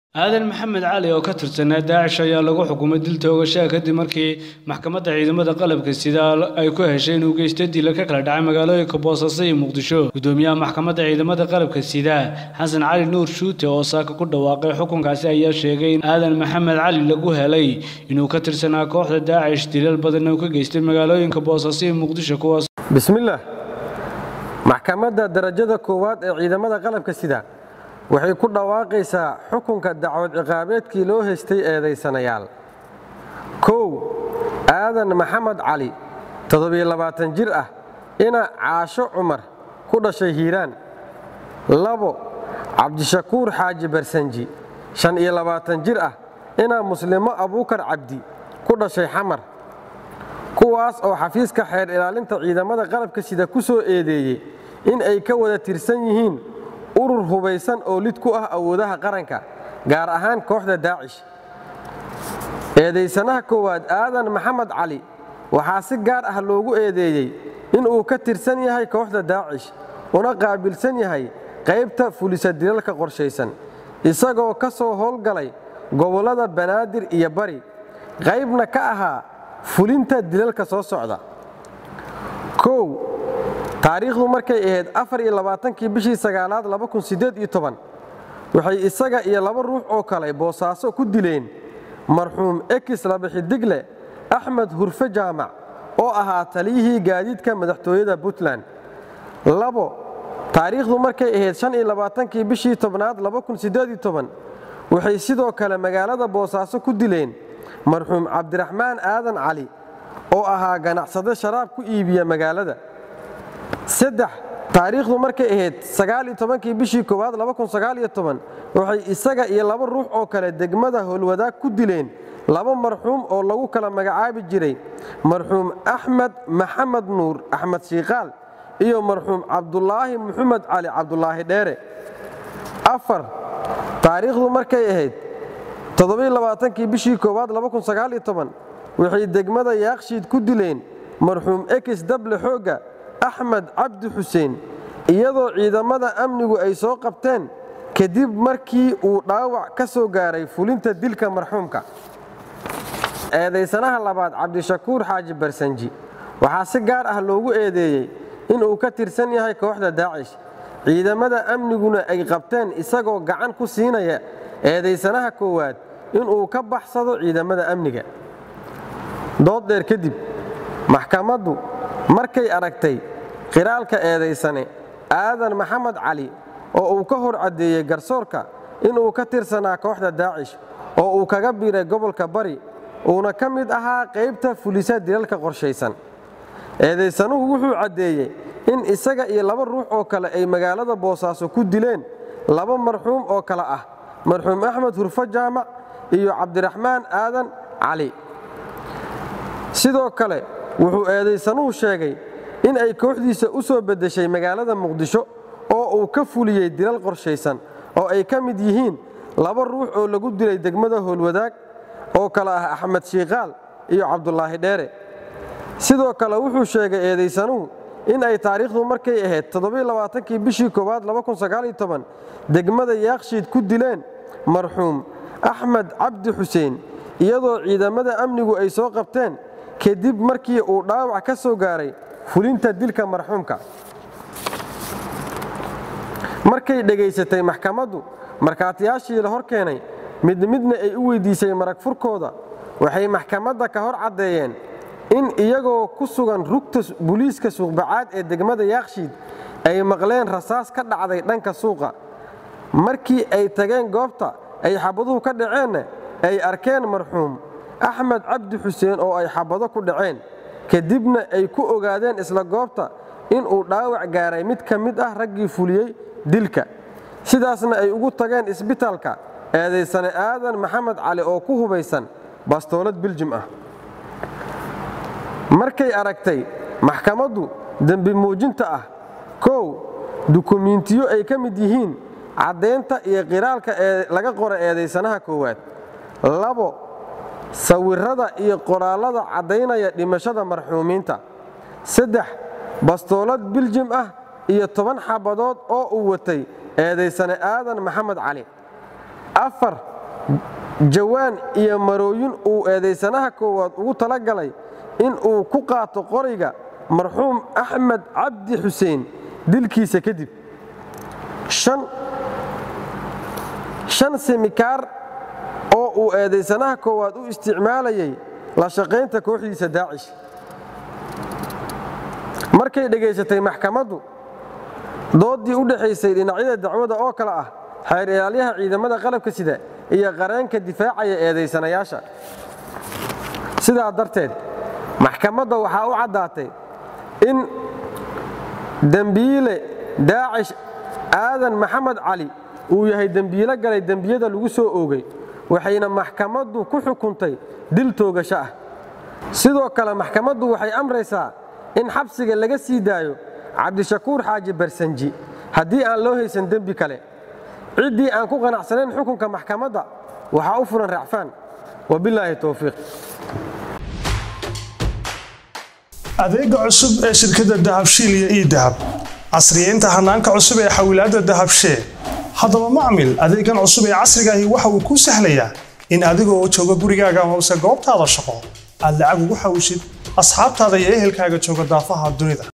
aadan maxamed cali oo ka tirsanaa daacish ayaa lagu xukumay dil toogashaa kadib markii maxkamadda ciidamada qalabka sida ay ku heshay inuu geysto dila ka kala dhacay magaalooyinka boosaaso iyo muqdisho gudoomiyaha maxkamadda ciidamada qalabka sida xasan cali nuur shuute oo saaka ku dhawaaqay xukunkaasi ayaa sheegay in aadan maxamed cali lagu helay inuu ka tirsanaa kooxda daacish dilal badanna uu ka geystay magaalooyinka boosaaso iyo muqdisho kuwaas bismillaah maxkamadda darajada koowaad ee ciidamada qalabka sida waxay ku dhawaaqaysaa xukunka dacwad ciqaabeedkii loo haystay eedaysanayaal kow aadan maxamed cali toddobiyoabaatan jir ah ina caasho cumar ku dhashay hiiraan labo cabdishakuur xaaji barsanji shan iyo labaatan jir ah inaa muslimo abuukar cabdi ku dhashay xamar kuwaas oo xafiiska xeer ilaalinta ciidamada qalabka sida ku soo eedeeyey in ay ka wada tirsan yihiin urur hubaysan oo lid ku ah awoodaha qaranka gaar ahaan kooxda daacish eedaysanaha koowaad aadan maxamed cali waxaa si gaar ah loogu eedeeyey inuu ka tirsan yahay kooxda daacish una qaabilsan yahay qaybta fulisa dilalka qorshaysan isagoo ka soo howlgalay gobollada banaadir iyo bari qaybna ka ahaa fulinta dilalka soo socda kow taariikhdu markay ahayd afar iyo labaatankii bishii sagaalaad waxay isaga iyo laba ruux oo kale boosaaso ku dileen marxuum ekis labaxidigle axmed hurfe jaamac oo ahaa taliyihii gaadiidka madaxtooyada puntland labo taariikhdu markay ahayd shan iyo labaatankii bishii tobnaad waxay sidoo kale magaalada boosaaso ku dileen marxuum cabdiraxmaan aadan cali oo ahaa ganacsade sharaab ku iibiya magaalada saddex taariikhdu markay ahayd sagaaliyo tobankii bishii koowaad waxay isaga iyo laba ruux oo kale degmada howlwadaag ku dileen laba marxuum oo lagu kala magacaabi jiray marxuum axmed maxamed nuur axmed shiikaal iyo marxuum cabdulaahi muxamed cali cabdulaahi dheere afar taariikhdu markay ahayd toddobaaaankii bishii koowaad waxay degmada yaakshiid ku dileen marxuum ekis dable xoogga axmed cabdi xuseen iyadoo ciidamada amnigu ay soo qabteen kadib markii uu dhaawac ka soo gaaray fulinta dilka marxuumka eedaysanaha labaad cabdishakuur xaaji barsanji waxaa si gaar ah loogu eedeeyey inuu ka tirsan yahay kooxda daacish ciidamada amniguna ay qabteen isagoo gacan ku siinaya eedaysanaha koowaad inuu ka baxsado ciidamada amniga dood dheer kadib maxkamaddu markay aragtay qiraalka eedaysane aadan maxamed cali oo uu ka hor caddeeyey garsoorka inuu ka tirsanaa kooxda daacish oo uu kaga biiray gobolka bari uuna ka mid ahaa qaybta fulisa dilalka qorshaysan eedaysanuhu wuxuu caddeeyey in isaga iyo laba ruux oo kale ay magaalada boosaaso ku dileen laba marxuum oo kale ah marxuum axmed hurfo jaamac iyo cabdiraxmaan aadan cali sidoo kale wuxuu eedaysanuhu sheegay in ay kooxdiisa u soo beddeshay magaalada muqdisho oo uu ka fuliyey dilal qorshaysan oo ay ka mid yihiin laba ruux oo lagu dilay degmada howlwadaag oo kale ah axmed shiikaal iyo cabdulaahi dheere sidoo kale wuxuu sheegay eedaysanuhu in ay taariikhdu markay ahayd toddobaaaankii bishii koowaad degmada yaakshiid ku dileen marxuum axmed cabdi xuseen iyadoo ciidamada amnigu ay soo qabteen kadib markii uu dhaawac ka soo gaaray fulinta dilka marxuumka markay dhegaysatay maxkamaddu markhaatiyaashii la hor keenay mid midna ay u weyddiisay marag furkooda waxay maxkamadda ka hor caddeeyeen in iyagoo ku sugan rugta buliiska suuqbacaad ee degmada yaakshiid ay maqleen rasaas ka dhacday dhanka suuqa markii ay tageen goobta ay xabaduhu ka dhaceenna ay arkeen marxuum axmed cabdi xuseen oo ay xabado ku dhaceen kadibna ay ku ogaadeen isla goobta inuu dhaawac gaaray mid ka mid ah raggii fuliyey dilka sidaasna ay ugu tageen isbitaalka eedaysane aadan maxamed cali oo ku hubaysan bastoolad biljim ah markay aragtay maxkamaddu dembi muujinta ah kow dukumiintiyo ay ka mid yihiin caddaynta iyo qiraalka ee laga qora eedaysanaha koowaad labo sawirrada iyo qoraallada caddaynaya dhimashada marxuumiinta saddex bastoolad biljim ah iyo toban xabadood oo uu watay eedaysane aadan maxamed cali afar jawaan iyo marooyin uu eedaysanaha koowaad ugu talagalay in uu ku qaato qoriga marxuum axmed cabdi xuseen dilkiisa kadib shan simikaar oo uu eedaysanaha koowaad u isticmaalayay la shaqaynta kooxdiisa daacish markay dhegaysatay maxkamaddu dooddii u dhexaysay dhinacyada dacwada oo kale ah xeer ilaalyaha ciidamada qalabka sida iyo qareenka difaacaya eedaysanayaasha sidaa darteed maxkamadda waxaa u caddaatay in dembiile daacish aadan maxamed cali uu yahay dembiilo galay dembiyada lagu soo oogay waxayna maxkamaddu ku xukuntay dil toogasho ah sidoo kale maxkamaddu waxay amraysaa in xabsiga laga sii daayo cabdishakuur xaaji barsanji haddii aan loo haysan dembi kale ciddii aan ku qanacsanayn xukunka maxkamadda waxaa u furan racfaan wabilaahi towfiiq adeega cusub ee shirkadda dahabshiil iyo ii dahab casriyeynta hanaanka cusub ee xawilaadda dahabshee haddaba macmil adeegan cusub ee casrigaahi waxa uu kuu sahlayaa in adigoo jooga gurigaaga hoose goobtaada shaqo aad lacag ugu xawshid asxaabtaada iyo ehelkaaga jooga daafaha dunida